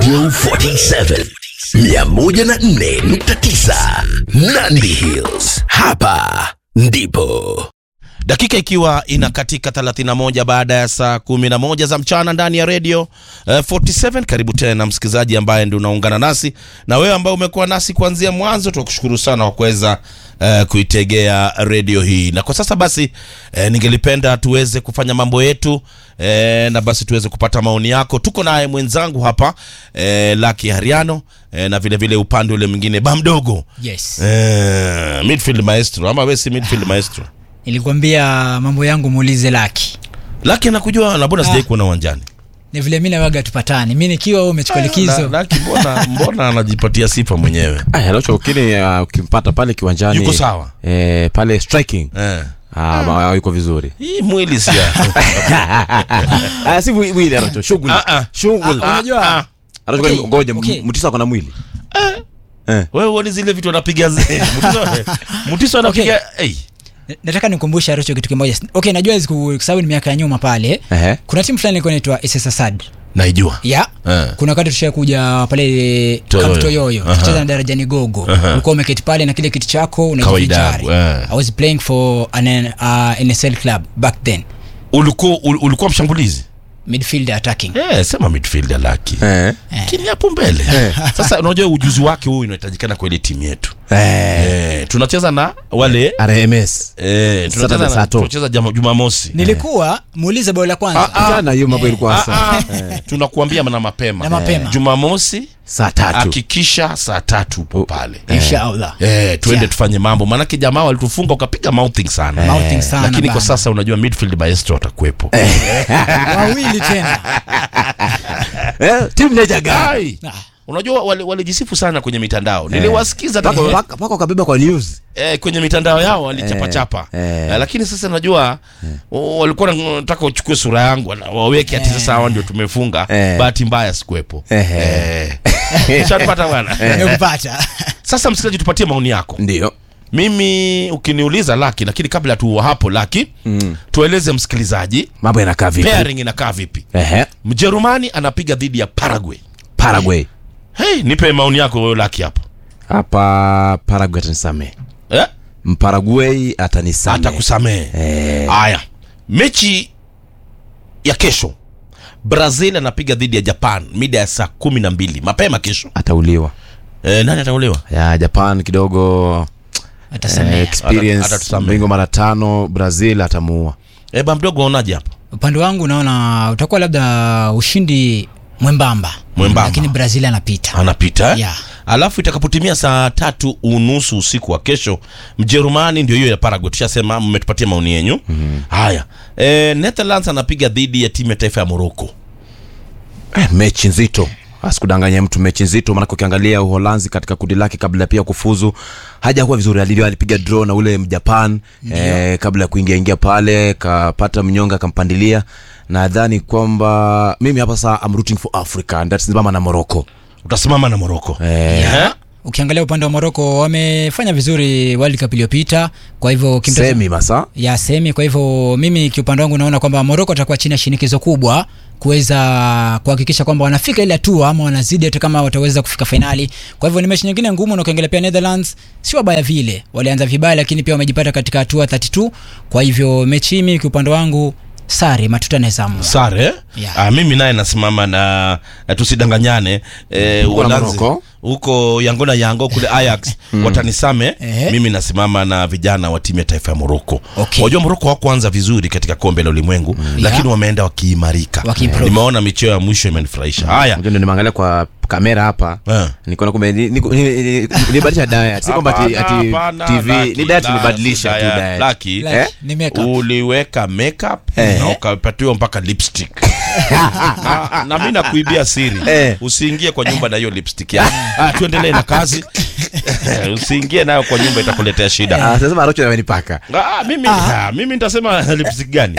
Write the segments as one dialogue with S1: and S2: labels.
S1: Radio 47 104.9 Nandi Hills. Hapa ndipo
S2: dakika ikiwa inakatika 31 baada ya saa 11 za mchana ndani ya radio uh, 47 karibu tena msikilizaji ambaye ndio unaungana nasi na wewe ambaye umekuwa nasi kuanzia mwanzo tunakushukuru sana kwa kuweza uh, kuitegea redio hii na kwa sasa basi uh, ningelipenda tuweze kufanya mambo yetu uh, na basi tuweze kupata maoni yako tuko naye mwenzangu hapa uh, laki hariano uh, na vile vile upande ule mwingine bamdogo
S3: yes
S2: uh, midfield maestro ama wewe si midfield maestro
S3: nilikwambia mambo yangu muulize laki
S2: laki anakujua na mbona sijai kuona uwanjani
S3: ni vile mi nawaga tupatane mi nikiwa wewe umechukua likizo
S2: La- laki mbona mbona anajipatia sifa mwenyewe
S4: Aya, Locho ukini uh, ukimpata pale kiwanjani
S2: Yuko sawa?
S4: eh, pale striking
S2: eh.
S4: ah, ma- yuko vizuri
S2: hii mwili sia
S4: ah, si mwi- mwili Locho shughuli
S2: Ah, ah.
S4: shughuli
S3: Ah, unajua
S4: Locho
S3: Okay,
S4: ngoja
S3: okay.
S4: m- mtisa ako na mwili
S2: wewe uoni zile vitu anapiga zi- Mutiso- mutiso anapiga hey.
S3: nataka nikumbushe Arocho kitu kimoja okay najua hizi ku- kwa sababu ni miaka ya nyuma pale
S4: Ehe.
S3: kuna timu fulani ilikuwa inaitwa SS Asad
S2: naijua
S3: ya
S2: Eh.
S3: kuna wakati tusha kuja pale
S2: Toyoyo.
S3: Camp Toyoyo
S2: Aha.
S3: tucheza na darajani gogo ulikuwa umeketi pale na kile kiti chako
S2: Kawaida
S3: unajivinjari
S2: yangu, eh.
S3: I was playing for an uh, NSL club back then
S2: ulikuwa ul- ulikuwa mshambulizi
S3: midfield attacking
S2: eh, sema midfielder laki
S4: eh.
S2: lakini hapo mbele sasa unajua ujuzi wake huu inahitajikana kwa ile timu yetu
S4: eh.
S2: eh, tunacheza na wale
S4: RMS
S2: eh, tunacheza
S4: Saturday
S2: na-
S4: Sato.
S2: tunacheza jama- jumamosi
S3: nilikuwa muulize bao la kwanza
S4: jana hiyo mambo ilikuwa saa
S2: Ah, tunakuambia na mapema
S3: Na mapema.
S2: jumamosi
S4: saa tatu
S2: hakikisha saa tatu upo pale
S3: inshallah
S2: Eh, tuende
S3: Yeah.
S2: tufanye mambo maanake jamaa walitufunga ukapiga mouthing sana
S3: Mouthing sana
S2: lakini kwa
S3: bana.
S2: sasa unajua midfield maestro atakuwepo
S3: wawili tena
S4: eh, timu nejaga
S2: Ai,
S3: Ah.
S2: unajua wale- walijisifu sana kwenye mitandao niliwasikiza hata kwa-
S4: paka paka ukabeba kwa news
S2: eh, kwenye mitandao yao walichapachapa
S4: Eh, eh.
S2: eh, lakini sasa najua o- walikuwa nataka uchukue sura yangu wana- waweke ati sasa hawa ndio tumefunga
S4: Eh.
S2: bahati mbaya sikuwepo
S4: Ehe.
S2: Eh. Shatupata bwana
S3: nimekupata
S2: sasa msikilizaji tupatie maoni yako
S4: ndio
S2: mimi ukiniuliza laki lakini kabla tu hapo laki mm. tueleze msikilizaji
S4: mambo yanakaa vipi
S2: pairing inakaa vipi
S4: Ehe.
S2: mjerumani anapiga dhidi ya paraguay
S4: Paraguay
S2: hey, nipe maoni yako wewe laki hapo
S4: hapa Paraguay atanisamee
S2: eh?
S4: Mparaguay atanisamee
S2: atakusamehe haya mechi ya kesho brazil anapiga dhidi ya japan mida ya saa kumi na mbili mapema kesho
S4: atauliwa
S2: eh, nani atauliwa
S4: ya Japan kidogo eh,
S3: atasamea
S2: Ata-
S4: experience
S2: atatusamehe.
S4: bingo mara tano Brazil atamuua
S2: eba mdogo waonaje hapo
S3: upande wangu naona utakuwa labda ushindi mwembamba
S2: Mwembamba.
S3: lakini brazil anapita
S2: anapita eh?
S3: Yeah.
S2: alafu itakapotimia saa tatu unusu usiku wa kesho mjerumani ndio hiyo ya paraguay tushasema mmetupatia maoni yenyu mm-hmm. haya e, netherlands anapiga dhidi ya timu ya taifa ya morocco
S4: eh, mechi nzito asikudanganya mtu mechi nzito maanake ukiangalia uholanzi katika kundi lake kabla pia kufuzu hajakuwa vizuri alivyo alipiga draw na ule mjapan eh, kabla ya kuingia ingia pale kapata mnyonga akampandilia nadhani kwamba mimi hapa saa I'm rooting for africa and that's mama na morocco
S2: utasimama na morocco
S4: eh,
S2: Eh?
S3: ukiangalia upande wa moroko wamefanya vizuri world cup iliyopita kwa hivyo kimta-
S4: semi masa
S3: ya semi kwa hivyo mimi kiupande wangu naona kwamba moroko atakuwa chini ya shinikizo kubwa kuweza kuhakikisha kwamba wanafika ile hatua ama wanazidi hata kama wataweza kufika fainali kwa hivyo ni mechi nyingine ngumu na ukiangalia pia netherlands si wabaya vile walianza vibaya lakini pia wamejipata katika hatua 32 kwa hivyo mechi hii mimi kiupande wangu sare matuta anawezamua
S2: sare eh?
S3: Yeah.
S2: ah, mimi naye nasimama na, na tusidanganyane eh,
S4: Uko na
S2: Uholanzi,
S4: Morocco?
S2: huko yango na yango kule ayax watanisame
S3: Ehe.
S2: mimi nasimama na vijana wa timu ya taifa ya moroko
S3: Okay.
S2: wajua moroko hawakuanza vizuri katika kombe la ulimwengu lakini wameenda wakiimarika
S3: Wakiimprove.
S2: nimeona micheo ya mwisho imenifurahisha haya
S4: Unajua ndio nimeangalia kwa kamera hapa
S2: Eh.
S4: nikaona kumbe ni- ni- ni- ni- nibadilisha diet si kwamba ati,
S2: Hapana,
S4: ati
S2: hapana,
S4: tv
S2: Lucky,
S4: ni diet
S2: la-
S4: nibadilisha tu
S2: diet,
S4: diet
S2: Lucky,
S3: Like,
S4: Eh?
S3: ni makeup.
S2: uliweka makeup
S4: Eh.
S2: na ukapatiwa mpaka lipstick na, na mi nakuibia siri
S4: Eh.
S2: usiingie kwa nyumba na hiyo lipstick yako ah, tuendelee na kazi usiingie nayo kwa nyumba itakuletea shida
S4: Ah, sasa marocho amenipaka
S2: ah, mimi, ah, mimi nitasema lipstick gani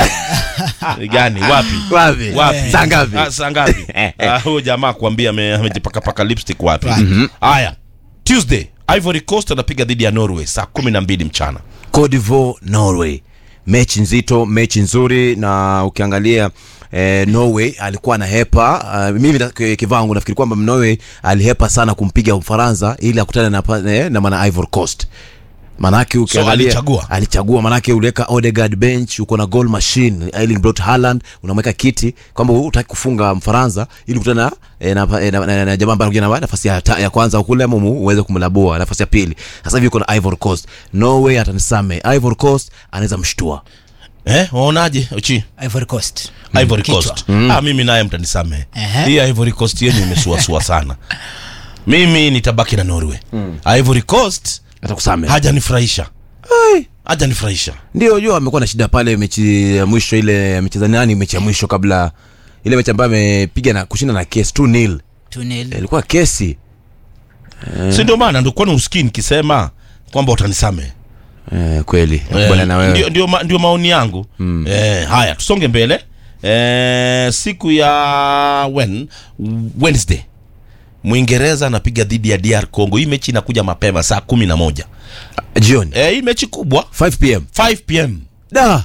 S2: gani wapi
S4: wapi
S2: wapi
S4: saa ngapi
S2: Ah, saa ngapi Ah, huyo jamaa kuambia ame- amejipakapaka lipstick wapi haya tuesday ivory coast anapiga dhidi ya norway saa kumi na mbili mchana
S4: Cote d'Ivoire Norway mechi nzito mechi nzuri na ukiangalia eh, norway alikuwa anahepa uh, mimi na- ki- kivangu nafikiri kwamba norway alihepa sana kumpiga ufaransa ili akutane na, pa- eh, na mana ivory coast manake ukiangalia
S2: alichagua?
S4: alichagua manake uliweka Odegaard bench uko na goal machine Erling Braut Haaland unamweka kiti kwamba hutaki kufunga mfaransa ili kutana na, eh, na, na, na, na, na jamaa ambaye anakuja na nafasi ya, ta- ya kwanza kule ama mu- uweze kumlabua nafasi ya pili sasa hivi uko na Ivory Coast Norway atanisame Ivory Coast anaweza mshtua
S2: eh, waonaje uchi
S3: Ivory Coast
S2: Ivory
S3: Kichwa.
S2: Coast ah, mimi naye mtanisamehe
S3: Ehe.
S2: hii Ivory Coast yenu imesuasua sana mimi nitabaki na Norway Ivory Coast
S4: atakusame
S2: hajanifurahisha hajanifurahisha
S4: ndio jua amekuwa na shida pale mechi ya mwisho ile amecheza nani mechi ya mwisho kabla ile mechi ambayo amepiga na kushinda na kesi 2 nil
S3: 2-0.
S4: ilikuwa kesi
S2: si ndio maana ndio kwani usikii nikisema kwamba utanisamehe
S4: eh, kweli
S2: Eh,
S4: nakubaliana na wewe
S2: ndio, ndio, ma, ndio maoni yangu mm. eh, haya tusonge mbele eh, siku ya when wednesday mwingereza anapiga dhidi ya dr congo hii mechi inakuja mapema saa kumi na moja
S4: jioni
S2: eh, hii mechi kubwa
S4: 5 pm
S2: 5 pm
S4: da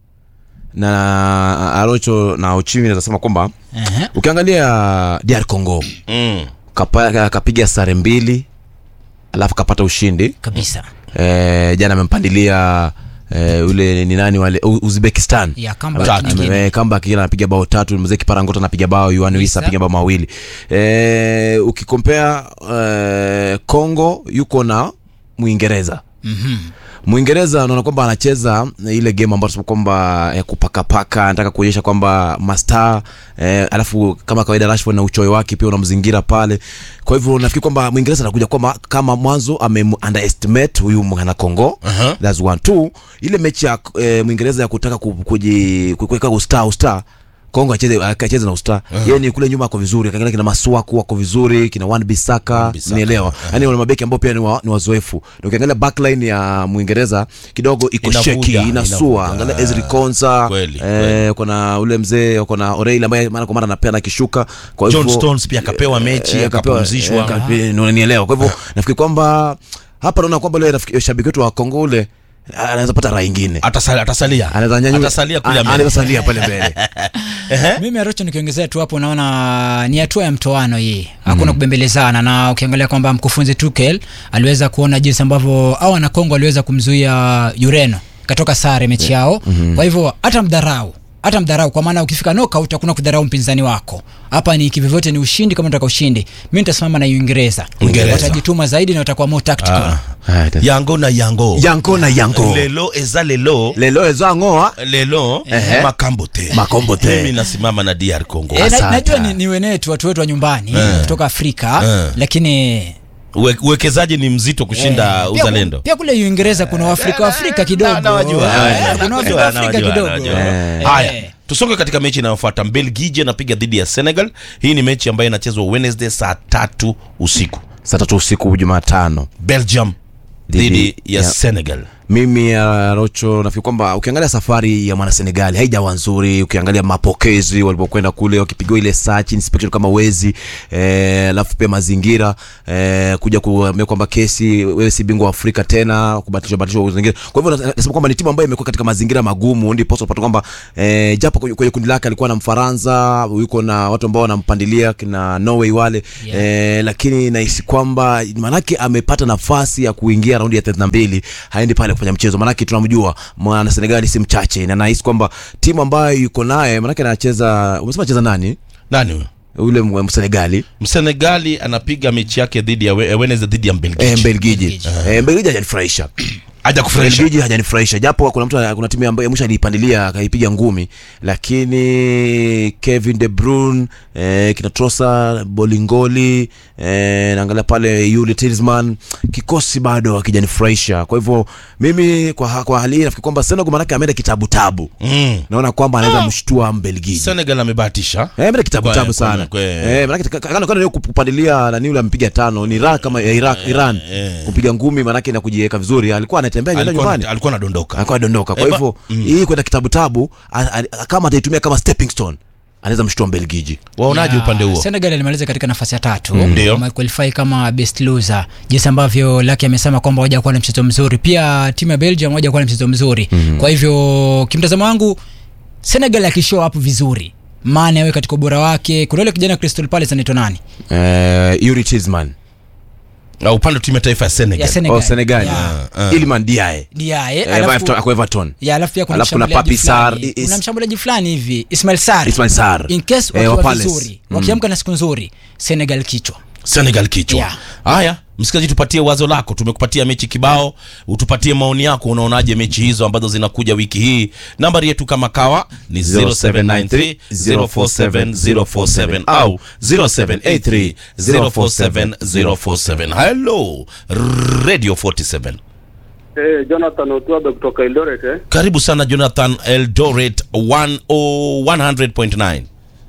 S4: na arocho na uchimi nazasema kwamba
S3: Ehe.
S4: ukiangalia dr congo
S2: mm.
S4: kapa- kapiga sare mbili alafu kapata ushindi
S3: kabisa
S4: e, jana amempandilia e, ule ni nani wale U- uzbekistan
S3: ya comeback
S2: Tatu.
S3: nyingine.
S4: Ame- comeback ile anapiga bao tatu mzee kiparangota anapiga bao yuan wisa
S3: Wisa.
S4: apiga bao mawili e, ukikompea e, congo yuko na mwingereza
S3: Mhm.
S4: mwingereza anaona kwamba anacheza ile game ambayo tunasema kwamba ya kupakapaka anataka kuonyesha kwamba mastar eh, alafu kama kawaida rashford na uchoyo wake pia unamzingira pale kwa hivyo nafikiri kwamba mwingereza anakuja kwamba kama mwanzo ame underestimate huyu mwana congo
S2: Aha.
S4: that's one two ile mechi ya eh, mwingereza ya kutaka ku- kuji- ku- kuweka ustar ustar kongo acheze akacheze na usta yeye ni kule nyuma ako vizuri akaangalia kina masuaku wako vizuri kina wan bisaka
S2: Wan-Bissaka,
S4: nielewa yani wale mabeki ambao pia ni, wa, ni wazoefu na ukiangalia backline ya mwingereza kidogo iko
S2: Inavuja,
S4: sheki inasua
S2: inavuja.
S4: angalia Ezri Konsa
S2: Kweli,
S4: eh, kuna ule mzee kuna Oreil ambaye mara kwa mara anapea na kishuka kwa
S2: john
S4: hivyo
S2: stones pia akapewa mechi
S4: eh, akapewa- eh,
S2: akapumzishwa
S4: akape- unanielewa kwa hivyo nafikiri kwamba hapa naona kwamba ule rafiki- shabiki wetu wa Kongo ule anaweza pata raha ingine
S2: Atasalia- atasalia
S4: anaweza nyanyua-
S2: atasalia kule
S4: a-
S2: mbele.
S4: anaweza salia pale mbele
S3: mimi arocho nikiongezea tu hapo naona ni hatua ya mtoano hii hakuna kubembelezana na ukiangalia kwamba mkufunzi tukel aliweza kuona jinsi ambavyo au na kongo aliweza kumzuia ureno katoka sare mechi yao kwa hivyo hata mdharau hata mdharau kwa maana ukifika knockout hakuna kudharau mpinzani wako hapa ni kivyovyote ni ushindi kama unataka ushindi mi nitasimama na uingereza
S2: Uingereza.
S3: watajituma zaidi na watakuwa more tactical
S2: Ah.
S4: Haya, tena.
S2: yango na yango
S4: yanko na yanko
S2: lelo eza lelo
S4: lelo ezangoa
S2: lelo
S4: Ehe.
S2: makambo te
S4: Makombo te.
S2: mimi nasimama na dr congo
S3: E, na,
S4: Asante.
S3: najua ni, ni wenetu watu wetu wa nyumbani kutoka afrika
S2: Eh.
S3: lakini
S2: Uwe- uwekezaji ni mzito kushinda
S3: Eh, pia
S2: uzalendo
S3: ku- pia kule uingereza kuna waafrika waafrika kidogo
S2: Na- nawajua,
S3: Eh,
S2: nawajua.
S3: kuna waafrika
S2: Nawajua,
S3: afrika
S2: nawajua,
S3: kidogo
S2: nawajua.
S3: Eh.
S2: haya tusonge katika mechi inayofuata mbelgiji anapiga dhidi ya senegal hii ni mechi ambayo inachezwa wednesday saa tatu usiku
S4: saa tatu usiku jumatano
S2: belgium
S4: Dhidi
S2: dhidi ya
S4: ya-
S2: senegal
S4: mimi uh, rocho nafikiri kwamba ukiangalia safari ya mwana senegali haijawa nzuri ukiangalia mapokezi walipokwenda kule wakipigiwa ile search inspection kama wezi eh, alafu pia mazingira eh, kuja kuambia kwamba kesi wewe si bingwa wa afrika tena kubatishwa batishwa mazingira kwa hivyo nas- nasema kwamba ni timu ambayo imekuwa katika mazingira magumu ndipo unapata kwamba eh, japo kwenye kwenye kundi lake alikuwa na mfaransa yuko na watu ambao wanampandilia kina norway wale
S3: Yeah.
S4: eh, lakini nahisi kwamba manake amepata nafasi ya kuingia raundi ya 32 haendi pale kufanya mchezo manake tunamjua mwana senegali si mchache na nahisi kwamba timu ambayo yuko naye manake anacheza umesema cheza nani
S2: nani huyo
S4: ule m- msenegali
S2: msenegali anapiga mechi yake dhidi ya We- eh, wednesday dhidi ya
S4: eh,
S2: mbelgiji
S4: mbelgiji
S3: Mbelgiji.
S4: eh, mbelgiji hajanifurahisha
S2: haja kufurahisha
S4: mbelgiji hajanifurahisha japo kuna mtu kuna timu ambayo mwisho aliipandilia akaipiga ngumi lakini kevin de brun eh, kina trosa bolingoli eh, naangalia pale yuli tilsman kikosi bado hakijanifurahisha kwa hivyo mimi kwa, kwa hali hii nafikiri kwamba senegal manake ameenda kitabu tabu
S2: mm.
S4: naona kwamba anaweza mshtua mbelgiji
S2: senegal amebahatisha
S4: Eh, ameenda kitabu
S2: Kwa-
S4: tabu
S2: kwa-
S4: sana
S2: kwa-
S4: eh, manake ka- kana kana kupandilia nani yule ampiga tano ni Iraq kama ya Iraq Iran
S2: eh.
S4: kupiga ngumi manake na kujiweka vizuri alikuwa anatembea nyenda
S2: alikuwa
S4: nyumbani
S2: alikuwa anadondoka
S4: alikuwa adondoka kwa
S2: Eh, ba-
S4: hivyo
S2: mm.
S4: hii kwenda kitabu tabu a- a- kama ataitumia kama stepping stone anaweza mshtua Mbelgiji
S2: waonaje
S3: Ya,
S2: upande huo
S3: senegal alimaliza katika nafasi ya tatu
S2: Ndio.
S3: wamequalify kama best loser jinsi ambavyo laki amesema kwamba wajakuwa na mchezo mzuri pia timu ya belgium wajakuwa na mchezo mzuri kwa hivyo kimtazamo wangu senegal akishow up vizuri Mane awe katika ubora wake. Kuna yule kijana wa Crystal Palace anaitwa nani?
S4: eh, Yuri Tielemans
S2: Uh, upande wa timu ya taifa ya Senegal.
S3: Ya Senegal.
S4: oh, Senegal
S3: Ya.
S2: Ah.
S4: Iliman Diaye
S3: Ndiaye.
S4: Eh,
S3: Alafu
S4: Everton- ako Everton
S3: ya alafu pia kuna
S4: Alafu kuna
S3: mshambuliaji
S4: Papi Sarr,
S3: fulani.
S4: is-
S3: Kuna mshambuliaji fulani hivi Ismail Sarr.
S4: Ismail Sarr
S3: In case
S4: Eh, wa
S3: wakiwa
S4: Palace.
S3: vizuri, wakiamka na siku nzuri, Senegal kichwa.
S2: Senegal kichwa.
S3: Yeah.
S2: Haya, msikilizaji, tupatie wazo lako. Tumekupatia mechi kibao, utupatie maoni yako. Unaonaje mechi hizo ambazo zinakuja wiki hii? Nambari yetu kama kawa ni 0793 047 047 au 0783 047 047. Hello Radio 47.
S5: Eh, Jonathan Otuabe kutoka Eldoret eh.
S2: Karibu sana Jonathan Eldoret 10 100.9.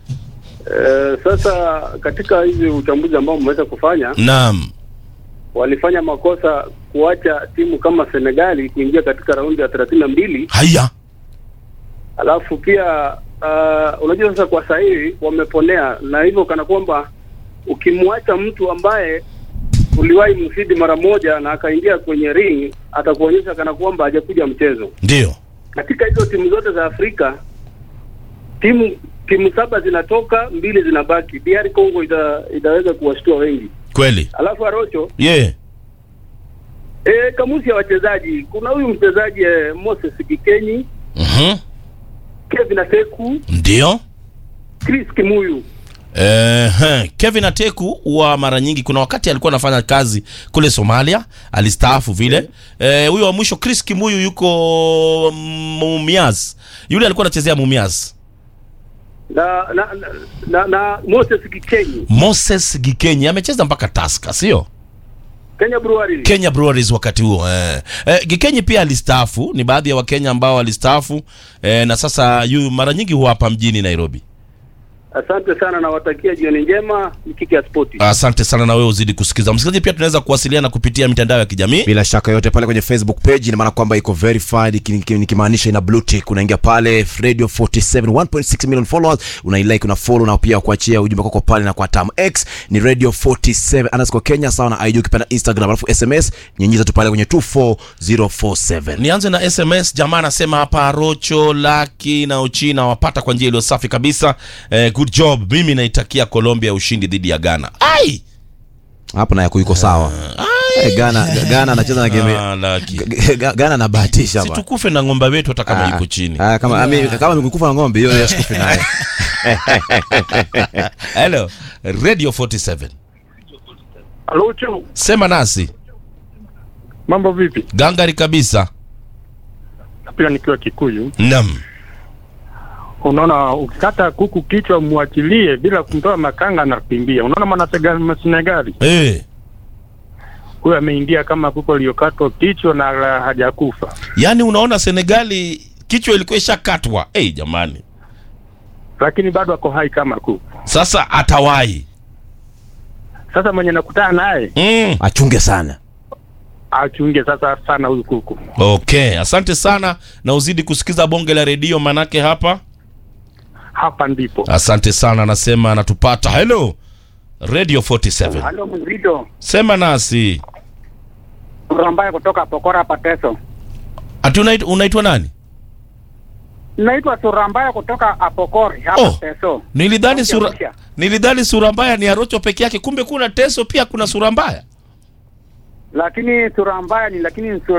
S5: Eh, sasa katika hizi uchambuzi ambao mmeweza kufanya
S2: Naam.
S5: walifanya makosa kuacha timu kama Senegali kuingia katika raundi ya thelathini na mbili
S2: Haya.
S5: alafu pia uh, unajua sasa kwa sasa hivi wameponea na hivyo kana kwamba ukimwacha mtu ambaye uliwahi msidi mara moja na akaingia kwenye ring atakuonyesha kana kwamba hajakuja mchezo
S2: Ndio.
S5: katika hizo timu zote za Afrika timu timu saba zinatoka, mbili zinabaki. DR Congo ita, itaweza kuwashtua wengi.
S2: Kweli.
S5: Alafu Arocho
S2: Yeah.
S5: e, kamusi ya wachezaji, kuna huyu mchezaji e, Moses Gikenyi,
S2: Mhm.
S5: Kevin Ateku,
S2: Ndio.
S5: Chris Kimuyu.
S2: Eh, Kevin Ateku wa mara nyingi, kuna wakati alikuwa anafanya kazi kule Somalia, alistaafu vile. Eh, huyo wa mwisho Chris Kimuyu yuko Mumias, yule alikuwa anachezea Mumias.
S5: na na, na, na, na Moses Gikenyi
S2: Moses Gikenyi amecheza mpaka Tusker, sio
S5: Kenya Breweries.
S2: Kenya Breweries wakati huo eh. Eh, Gikenyi pia alistaafu, ni baadhi ya Wakenya ambao walistaafu eh, na sasa yu mara nyingi huwa hapa mjini Nairobi.
S5: Asante sana, nawatakia jioni njema, Mikiki ya Spoti.
S2: Asante sana na wewe uzidi kusikiza. Msikilizaji, pia tunaweza kuwasiliana kupitia mitandao ya kijamii.
S4: bila shaka yote pale kwenye facebook page ina maana kwamba iko verified iki- iki- nikimaanisha ina blue tick unaingia pale radio 47 1.6 million followers unailike una follow na pia kuachia ujumbe kwako pale na kwa tam x ni radio 47 underscore kenya sawa na id ukipenda instagram alafu sms nyinyiza tu pale kwenye 24047
S2: Nianze na SMS. Jamaa anasema hapa Rocho Laki na Uchina wapata kwa njia iliyo safi kabisa. Eh, good job. Mimi naitakia Colombia ushindi dhidi ya Ghana. Ai!
S4: hapo naye kuiko sawa Eh, Ghana Ghana anacheza na game
S2: Ah, Laki.
S4: G- G- Ghana anabahatisha
S2: Si
S4: bwana.
S2: tukufe na ng'ombe wetu hata kama
S4: Ah,
S2: yuko chini.
S4: ah, kama ami- kama mikufa na ng'ombe hiyo yasikufi naye
S2: Hello. Radio 47.
S6: Aluchu,
S2: Sema nasi.
S6: mambo vipi?
S2: Gangari kabisa.
S6: Pia nikiwa Kikuyu,
S2: Naam.
S6: unaona ukikata kuku kichwa mwachilie bila kumtoa makanga anakimbia. Unaona mwana Sega- Senegali
S2: Eh.
S6: huyo ameingia kama kuku aliyokatwa kichwa na la- hajakufa,
S2: Yaani unaona Senegali kichwa ilikuwa ishakatwa. Eh, hey, jamani.
S6: lakini bado ako hai kama kuku.
S2: Sasa atawahi.
S6: Sasa mwenye nakutana naye
S2: Mm.
S4: achunge sana
S6: achunge sasa sana huyu kuku.
S2: Okay, asante sana na uzidi kusikiza bonge la redio manake hapa.
S6: Hapa ndipo
S2: Asante sana, anasema anatupata. Hello Radio 47.
S7: Halo mzito
S2: Sema nasi.
S7: ambaye kutoka Pokora Pateso.
S2: Ati unait, unaitwa nani?
S7: Naitwa sura mbaya kutoka Apokori hapa
S2: Oh.
S7: Teso.
S2: Nilidhani
S7: Sauti ya
S2: sura
S7: Russia.
S2: nilidhani sura mbaya ni Arocho peke yake, kumbe kuna Teso pia kuna sura mbaya.
S7: Lakini sura mbaya ni lakini sura